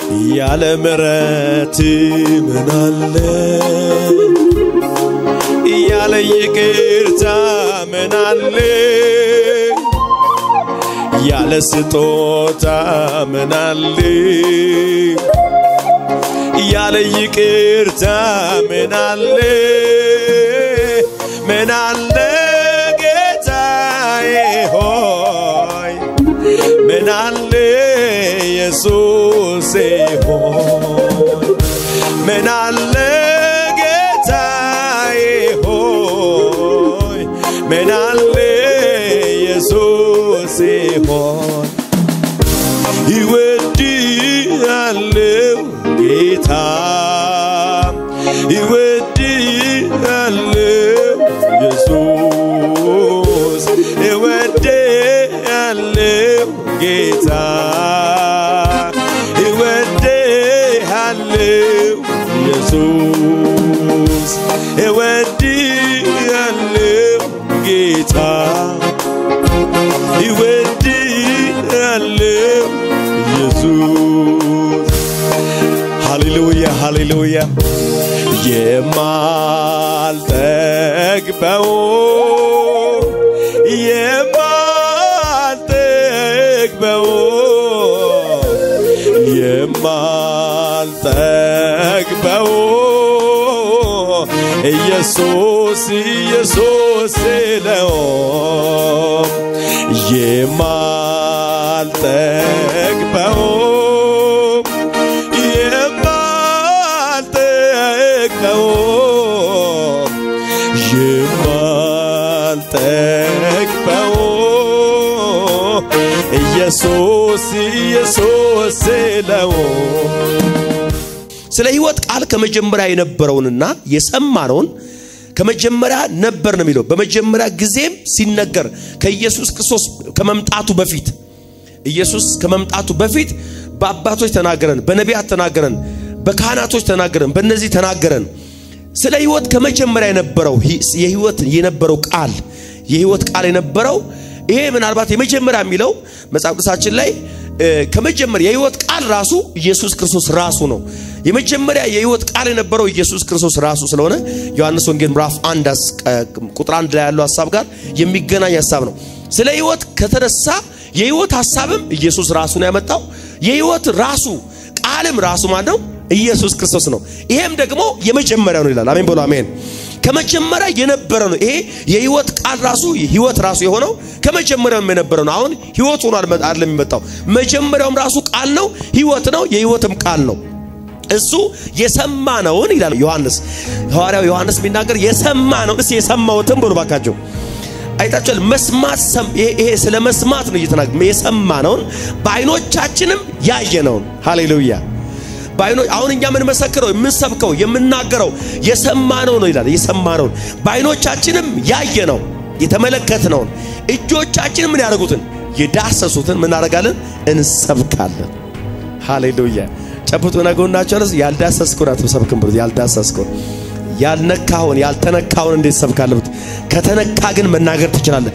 ያለ ምሕረት ምን አለ ያለ ይቅርታ ምን አለ ያለ ስጦታ ምን አለ ያለ ይቅርታ ምን አለ ምን አለ ጌታዬ ሆይ ምን አለ ኢየሱሴ ሆይ ምን አለ ጌታዬ ሆይ ምን አለ ኢየሱሴ ሆይ ይወድሃለው ጌታ ይወድሃለው ኢየሱስ ይወድሃለው ጌታ ይወድሃለው ኢየሱስ ይወድሃለው ጌታ ይወድሃለው ኢየሱስ ሃሌሉያ ሃሌሉያ የማልጠግበው የማልጠግበው የማልጠግበው ኢየሱስ ኢየሱስ ነው የማልጠግበው የማልጠግበው የማልጠግበው ኢየሱስ ኢየሱስ ነው። ስለ ሕይወት ቃል ከመጀመሪያ የነበረውንና የሰማነውን ከመጀመሪያ ነበር ነው የሚለው። በመጀመሪያ ጊዜም ሲነገር ከኢየሱስ ክርስቶስ ከመምጣቱ በፊት ኢየሱስ ከመምጣቱ በፊት በአባቶች ተናገረን፣ በነቢያት ተናገረን፣ በካህናቶች ተናገረን፣ በእነዚህ ተናገረን። ስለ ሕይወት ከመጀመሪያ የነበረው የሕይወት የነበረው ቃል የሕይወት ቃል የነበረው ይሄ ምናልባት የመጀመሪያ የሚለው መጽሐፍ ቅዱሳችን ላይ ከመጀመሪያ የሕይወት ቃል ራሱ ኢየሱስ ክርስቶስ ራሱ ነው። የመጀመሪያ የሕይወት ቃል የነበረው ኢየሱስ ክርስቶስ ራሱ ስለሆነ ዮሐንስ ወንጌል ምዕራፍ አንድ ቁጥር አንድ ላይ ያለው ሀሳብ ጋር የሚገናኝ ሀሳብ ነው። ስለ ሕይወት ከተነሳ የሕይወት ሀሳብም ኢየሱስ ራሱ ነው ያመጣው። የሕይወት ራሱ ቃልም ራሱ ማን ነው? ኢየሱስ ክርስቶስ ነው። ይሄም ደግሞ የመጀመሪያ ነው ይላል። አሜን በሉ አሜን። ከመጀመሪያ የነበረ ነው። ይሄ የሕይወት ቃል ራሱ ሕይወት ራሱ የሆነው ከመጀመሪያውም የነበረ ነው። አሁን ሕይወት ሆኖ አይደለም የሚመጣው። መጀመሪያውም ራሱ ቃል ነው፣ ሕይወት ነው፣ የሕይወትም ቃል ነው። እሱ የሰማነውን ይላል ዮሐንስ ሐዋርያው ዮሐንስ የሚናገር የሰማነውን እስኪ የሰማሁትን ብሎ ባካቸው አይታችኋል። መስማት ይሄ ስለ መስማት ነው እየተናገረ የሰማነውን በዓይኖቻችንም ያየነውን ሃሌሉያ በዓይኖ አሁን እኛ የምንመሰክረው የምንሰብከው የምናገረው የሰማነው ነው ይላል። የሰማነውን በዓይኖቻችንም ያየነው የተመለከትነውን እጆቻችንም ምን ያደርጉትን የዳሰሱትን ምን እናደርጋለን? እንሰብካለን። ሃሌሉያ ጨብጡ ነገውናቸው ያልዳሰስኩን አትሰብክም ብሉት። ያልዳሰስኩን ያልነካውን ያልተነካውን እንዴት ሰብካለህ? ከተነካ ግን መናገር ትችላለህ።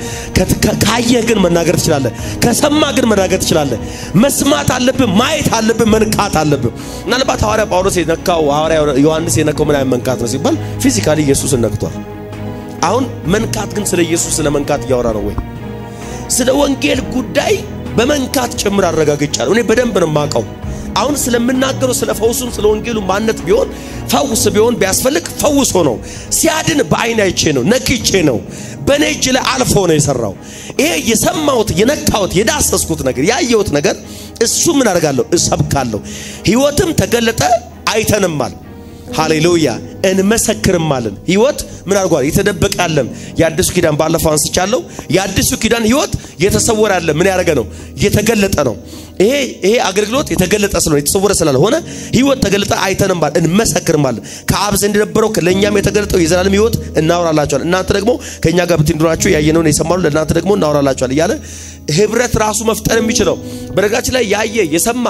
ካየህ ግን መናገር ትችላለህ። ከሰማ ግን መናገር ትችላለህ። መስማት አለብህ፣ ማየት አለብህ፣ መንካት አለብህ። ምናልባት ሐዋርያ ጳውሎስ የነካው ሐዋርያ ዮሐንስ የነካው ምን አይነት መንካት ነው ሲባል ፊዚካሊ ኢየሱስን ነክቷል። አሁን መንካት ግን ስለ ኢየሱስ ስለ መንካት እያወራ ነው ወይ? ስለ ወንጌል ጉዳይ በመንካት ጭምር አረጋግጫለሁ። እኔ በደንብ ነው የማውቀው። አሁን ስለምናገረው ስለ ፈውሱም ስለ ወንጌሉ ማነት ቢሆን ፈውስ ቢሆን ቢያስፈልግ ፈውሶ ነው ሲያድን በአይን አይቼ ነው ነክቼ ነው በእኔ እጅ ላይ አልፎ ነው የሰራው። ይሄ የሰማሁት የነካሁት የዳሰስኩት ነገር ያየሁት ነገር እሱ ምን አደርጋለሁ? እሰብካለሁ። ሕይወትም ተገለጠ አይተንማል። ሃሌሉያ እንመሰክርማለን። ሕይወት ምን አድርጓል? የተደበቀ ያለም የአዲሱ ኪዳን ባለፈው አንስቻለሁ። የአዲሱ ኪዳን ሕይወት የተሰወረ ያለ ምን ያደረገ ነው? የተገለጠ ነው። ይሄ ይሄ አገልግሎት የተገለጠ ስለሆነ የተሰወረ ስላልሆነ ሕይወት ተገለጠ አይተንማል፣ እንመሰክርማለን። ከአብ ዘንድ የነበረው ለእኛም የተገለጠው የዘላለም ሕይወት እናወራላችኋል። እናንተ ደግሞ ከእኛ ጋር ብትኖራችሁ ያየነውን የሰማሉ ለእናንተ ደግሞ እናወራላችኋል እያለ ህብረት ራሱ መፍጠር የሚችለው በነገራችን ላይ ያየ የሰማ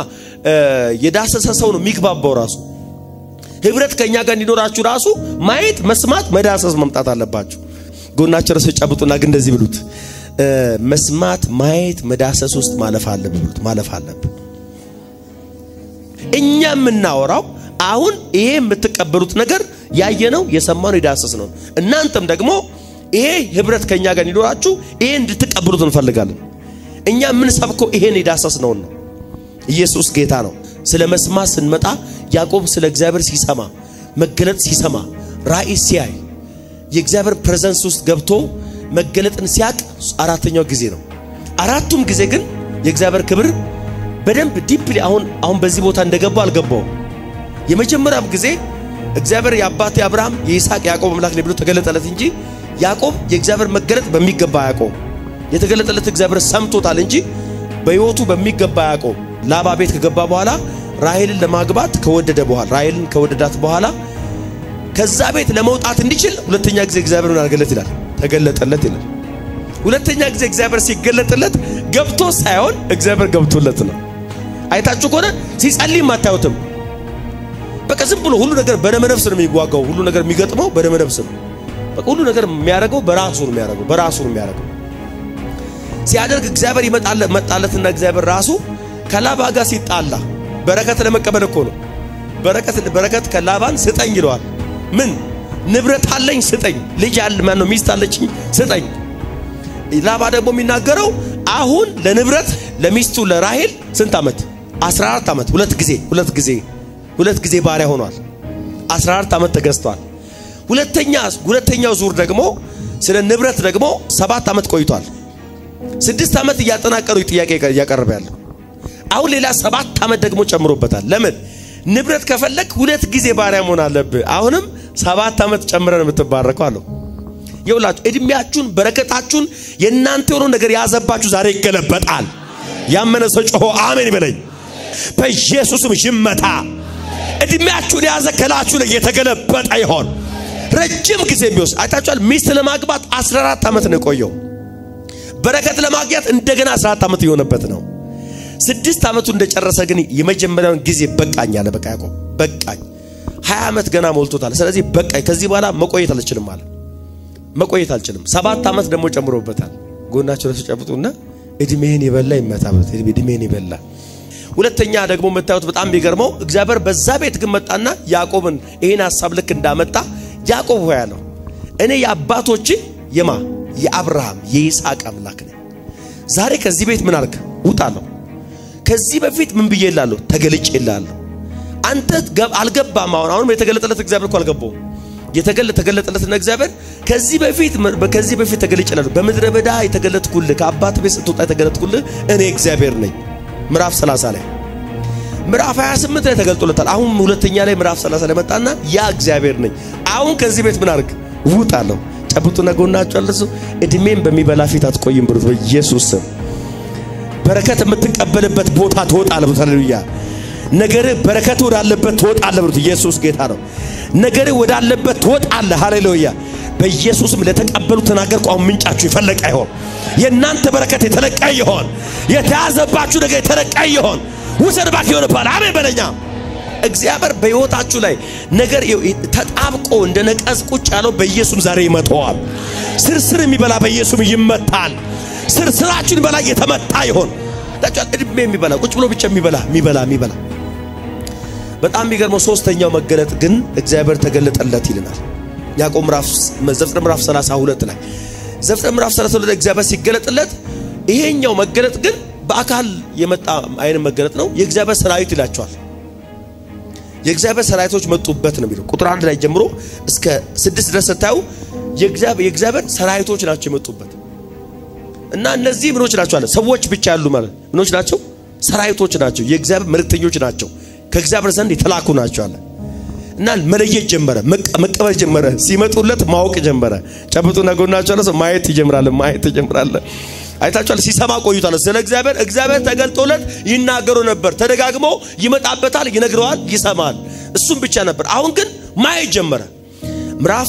የዳሰሰ ሰው ነው የሚግባባው ራሱ ህብረት ከኛ ጋር እንዲኖራችሁ ራሱ ማየት፣ መስማት፣ መዳሰስ መምጣት አለባችሁ። ጎናቸው ረስ ጨብጡና ግን እንደዚህ ብሉት፣ መስማት፣ ማየት፣ መዳሰስ ውስጥ ማለፍ አለብህ ብሉት። ማለፍ አለብህ። እኛ የምናወራው አሁን ይሄ የምትቀበሉት ነገር ያየነው የሰማነው የዳሰስ ነው። እናንተም ደግሞ ይሄ ህብረት ከኛ ጋር እንዲኖራችሁ ይሄ እንድትቀበሉት እንፈልጋለን። እኛ የምንሰብከው ይሄን የዳሰስ ነውን ነው። ኢየሱስ ጌታ ነው። ስለ መስማት ስንመጣ ያዕቆብ ስለ እግዚአብሔር ሲሰማ መገለጥ ሲሰማ ራእይ ሲያይ የእግዚአብሔር ፕሬዘንስ ውስጥ ገብቶ መገለጥን ሲያቅ አራተኛው ጊዜ ነው። አራቱም ጊዜ ግን የእግዚአብሔር ክብር በደንብ ዲፕሊ አሁን አሁን በዚህ ቦታ እንደገባው አልገባውም። የመጀመሪያም ጊዜ እግዚአብሔር የአባቴ አብርሃም የይስሐቅ ያዕቆብ አምላክ ነው ብሎ ተገለጠለት እንጂ ያዕቆብ የእግዚአብሔር መገለጥ በሚገባ አያውቀውም። የተገለጠለት እግዚአብሔር ሰምቶታል እንጂ በሕይወቱ በሚገባ አያውቀውም። ላባ ቤት ከገባ በኋላ ራሔልን ለማግባት ከወደደ በኋላ ራሔልን ከወደዳት በኋላ ከዛ ቤት ለመውጣት እንዲችል ሁለተኛ ጊዜ እግዚአብሔር ምን አድርገለት ይላል? ተገለጠለት ይላል። ሁለተኛ ጊዜ እግዚአብሔር ሲገለጥለት ገብቶ ሳይሆን እግዚአብሔር ገብቶለት ነው። አይታችሁ ከሆነ ሲጸልይም አታዩትም። በቃ ዝም ብሎ ሁሉ ነገር በደመ ነፍስ ነው የሚዋጋው። ሁሉ ነገር የሚገጥመው በደመ ነፍስ ነው። በቃ ሁሉ ነገር የሚያደርገው በራሱ ነው የሚያደርገው በራሱ ነው የሚያደርገው። ሲያደርግ እግዚአብሔር ይመጣለት መጣለትና እግዚአብሔር ራሱ ከላባ ጋር ሲጣላ በረከት ለመቀበል እኮ ነው። በረከት በረከት ከላባን ስጠኝ ይለዋል። ምን ንብረት አለኝ ስጠኝ፣ ልጅ አለ ማን ነው ሚስት አለችኝ ስጠኝ። ላባ ደግሞ የሚናገረው አሁን ለንብረት ለሚስቱ ለራሔል ስንት ዓመት 14 ዓመት ሁለት ጊዜ ሁለት ጊዜ ሁለት ጊዜ ባሪያ ሆኗል። 14 ዓመት ተገዝቷል። ሁለተኛ ሁለተኛው ዙር ደግሞ ስለ ንብረት ደግሞ ሰባት ዓመት ቆይቷል። ስድስት ዓመት እያጠናቀሩ ጥያቄ እያቀረበ ያለው አሁን ሌላ ሰባት ዓመት ደግሞ ጨምሮበታል። ለምን ንብረት ከፈለግ ሁለት ጊዜ ባሪያ መሆን አለብህ። አሁንም ሰባት ዓመት ጨምረን የምትባረከው አለው። የውላችሁ እድሜያችሁን በረከታችሁን የእናንተ የሆነው ነገር ያዘባችሁ ዛሬ ይገለበጣል። ያመነ ሰው ጮሆ አሜን ይበለኝ። በኢየሱስም ይመታ። እድሜያችሁን የያዘ ከላችሁ ላይ የተገለበጠ ይሆን። ረጅም ጊዜ የሚወስድ አይታችኋል። ሚስት ለማግባት 14 ዓመት ነው የቆየው። በረከት ለማግኘት እንደገና 14 ዓመት የሆነበት ነው። ስድስት ዓመቱ እንደጨረሰ ግን የመጀመሪያውን ጊዜ በቃኝ አለ። በቃ ያዕቆብ በቃኝ፣ ሀያ ዓመት ገና ሞልቶታል። ስለዚህ በቃኝ፣ ከዚህ በኋላ መቆየት አልችልም አለ። መቆየት አልችልም። ሰባት ዓመት ደግሞ ጨምሮበታል። ጎናቸው ለሱ ጨብጡና እድሜህን የበላ ይመታበት፣ እድሜህን የበላ ሁለተኛ ደግሞ የምታዩት በጣም የሚገርመው እግዚአብሔር በዛ ቤት ግን መጣና ያዕቆብን ይህን ሀሳብ ልክ እንዳመጣ ያዕቆብ ሆይ አለው እኔ የአባቶች የማ የአብርሃም የይስሐቅ አምላክ ነኝ። ዛሬ ከዚህ ቤት ምን አልክ? ውጣለሁ። ከዚህ በፊት ምን ብዬ እላለሁ? ተገልጬ እላለሁ። አንተ አልገባም። አሁን አሁንም የተገለጠለት እግዚአብሔር እኮ አልገባውም። የተገለጠለትና እግዚአብሔር ከዚህ በፊት ከዚህ በፊት ተገልጬ እላለሁ። በምድረ በዳ የተገለጥኩልህ ከአባት ቤት ስትወጣ የተገለጥኩልህ እኔ እግዚአብሔር ነኝ። ምዕራፍ 30 ላይ ምዕራፍ 28 ላይ ተገልጦለታል። አሁን ሁለተኛ ላይ ምዕራፍ 30 ላይ መጣና ያ እግዚአብሔር ነኝ። አሁን ከዚህ ቤት ምን አድርግ? ውጣለሁ። ጨብጡና ጎናችሁ አልሱ። እድሜን በሚበላ ፊት አትቆይም ብሩት በኢየሱስ ስም በረከት የምትቀበልበት ቦታ ትወጣለህ። ሃሌሉያ። ነገር በረከት ወዳለበት ትወጣለህ ብሩት ኢየሱስ ጌታ ነው። ነገር ወዳለበት ትወጣለህ። ሃሌሉያ። በኢየሱስም ለተቀበሉ ተናገርኩ። አሁን ምንጫችሁ የፈለቀ ይሆን። የእናንተ በረከት የተለቀ ይሆን። የተያዘባችሁ ነገር የተለቀ ይሆን። ውሰድ እባክህ ይሆንብሃል። አሜን በለኛ። እግዚአብሔር በሕይወታችሁ ላይ ነገር ተጣብቆ እንደ ነቀዝ ቁጭ ያለው በኢየሱስ ዛሬ ይመተዋል። ስርስር የሚበላ በኢየሱስ ይመታል። ስርስራችሁን በላይ የተመታ ይሆን። ታጫት እድሜ የሚበላ ቁጭ ብሎ ብቻ የሚበላ የሚበላ የሚበላ በጣም የሚገርመው ሶስተኛው መገለጥ ግን እግዚአብሔር ተገለጠለት ይልናል። ያዕቆብ ምዕራፍ ዘፍጥረት ምዕራፍ 32 ላይ ዘፍጥረት ምዕራፍ 32 ላይ እግዚአብሔር ሲገለጥለት ይሄኛው መገለጥ ግን በአካል የመጣ አይነት መገለጥ ነው። የእግዚአብሔር ሰራዊት ይላቸዋል። የእግዚአብሔር ሰራዊቶች መጡበት ነው የሚለው ቁጥር አንድ ላይ ጀምሮ እስከ ስድስት ድረስ ስታዩ የእግዚአብሔር ሰራዊቶች ናቸው የመጡበት እና እነዚህ ምኖች ናቸው አለ ሰዎች ብቻ ያሉ ማለት ምኖች ናቸው ሰራዊቶች ናቸው የእግዚአብሔር መልእክተኞች ናቸው ከእግዚአብሔር ዘንድ የተላኩ ናቸው አለ እና መለየት ጀመረ መቀበል ጀመረ ሲመጡለት ማወቅ ጀመረ ጨብጡና ጎናቸው አለ ማየት ይጀምራል ማየት ይጀምራል አይታችኋል ሲሰማ ቆይቷል ስለ እግዚአብሔር እግዚአብሔር ተገልጦለት ይናገሩ ነበር ተደጋግሞ ይመጣበታል ይነግረዋል ይሰማል እሱም ብቻ ነበር አሁን ግን ማየት ጀመረ ምዕራፍ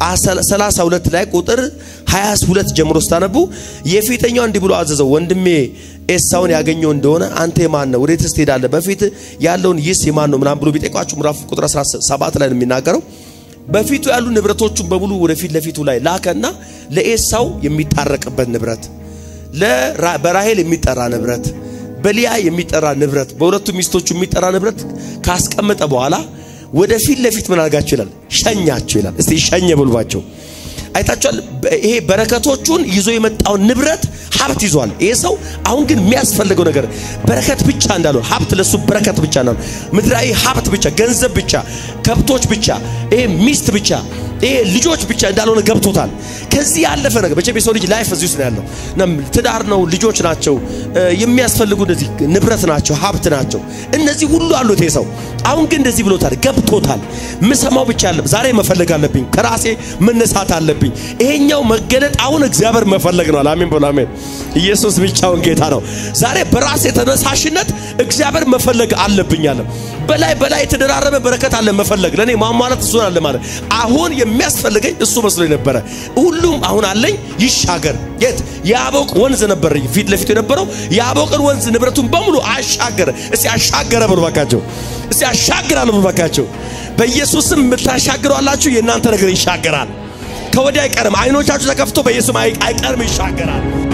32 ላይ ቁጥር 22 ጀምሮ ስታነቡ የፊተኛው እንዲህ ብሎ አዘዘው፣ ወንድሜ ኤሳውን ያገኘው እንደሆነ አንተ የማን ነው? ወዴትስ ትሄዳለህ? በፊት ያለውን ይስ የማን ነው? ምናምን ብሎ ቢጠይቋችሁ ምዕራፍ ቁጥር 17 ላይ ነው የሚናገረው። በፊቱ ያሉ ንብረቶቹን በሙሉ ወደፊት ለፊቱ ላይ ላከና ለኤሳው የሚታረቅበት ንብረት፣ በራሄል የሚጠራ ንብረት፣ በሊያ የሚጠራ ንብረት በሁለቱ ሚስቶቹ የሚጠራ ንብረት ካስቀመጠ በኋላ ወደ ፊት ለፊት ምን አድርጋቸው ይላል ሸኛቸው ይላል። እስቲ ሸኘ ብልባቸው አይታችኋል። ይሄ በረከቶቹን ይዞ የመጣውን ንብረት ሀብት ይዟል። ይሄ ሰው አሁን ግን የሚያስፈልገው ነገር በረከት ብቻ እንዳልሆነ ሀብት ለሱ በረከት ብቻ እንዳልሆነ ምድራዊ ሀብት ብቻ፣ ገንዘብ ብቻ፣ ከብቶች ብቻ፣ ይሄ ሚስት ብቻ፣ ይሄ ልጆች ብቻ እንዳልሆነ ገብቶታል። ከዚህ ያለፈ ነገር መቼም የሰው ልጅ ላይፍ እዚህ ውስጥ ነው ያለው። ትዳር ነው፣ ልጆች ናቸው፣ የሚያስፈልጉ እነዚህ ንብረት ናቸው፣ ሀብት ናቸው። እነዚህ ሁሉ አሉት ይሄ ሰው። አሁን ግን እንደዚህ ብሎታል፣ ገብቶታል። ምሰማው ብቻ አለ ዛሬ መፈለግ አለብኝ፣ ከራሴ መነሳት አለብኝ። ይሄኛው መገለጥ አሁን እግዚአብሔር መፈለግ ነው። አሜን በሉ አሜን። ኢየሱስ ብቻውን ጌታ ነው። ዛሬ በራሴ ተነሳሽነት እግዚአብሔር መፈለግ አለብኝ አለ። በላይ በላይ የተደራረበ በረከት አለ መፈለግ ለኔ ማሟላት እሱ አለ ማለት አሁን የሚያስፈልገኝ እሱ መስሎኝ ነበረ። ሁሉም አሁን አለኝ ይሻገር። የት የአቦቅ ወንዝ ነበር ፊት ለፊቱ የነበረው የአቦቅን ወንዝ ንብረቱን በሙሉ አሻገረ። እስቲ አሻገረ ብሎ ባካቸው፣ እስቲ አሻግራለሁ ብሎ ባካቸው። በኢየሱስም የምታሻግረው አላችሁ። የእናንተ ነገር ይሻገራል። ከወዲያ አይቀርም። አይኖቻችሁ ተከፍቶ በኢየሱስ አይቀርም፣ ይሻገራል።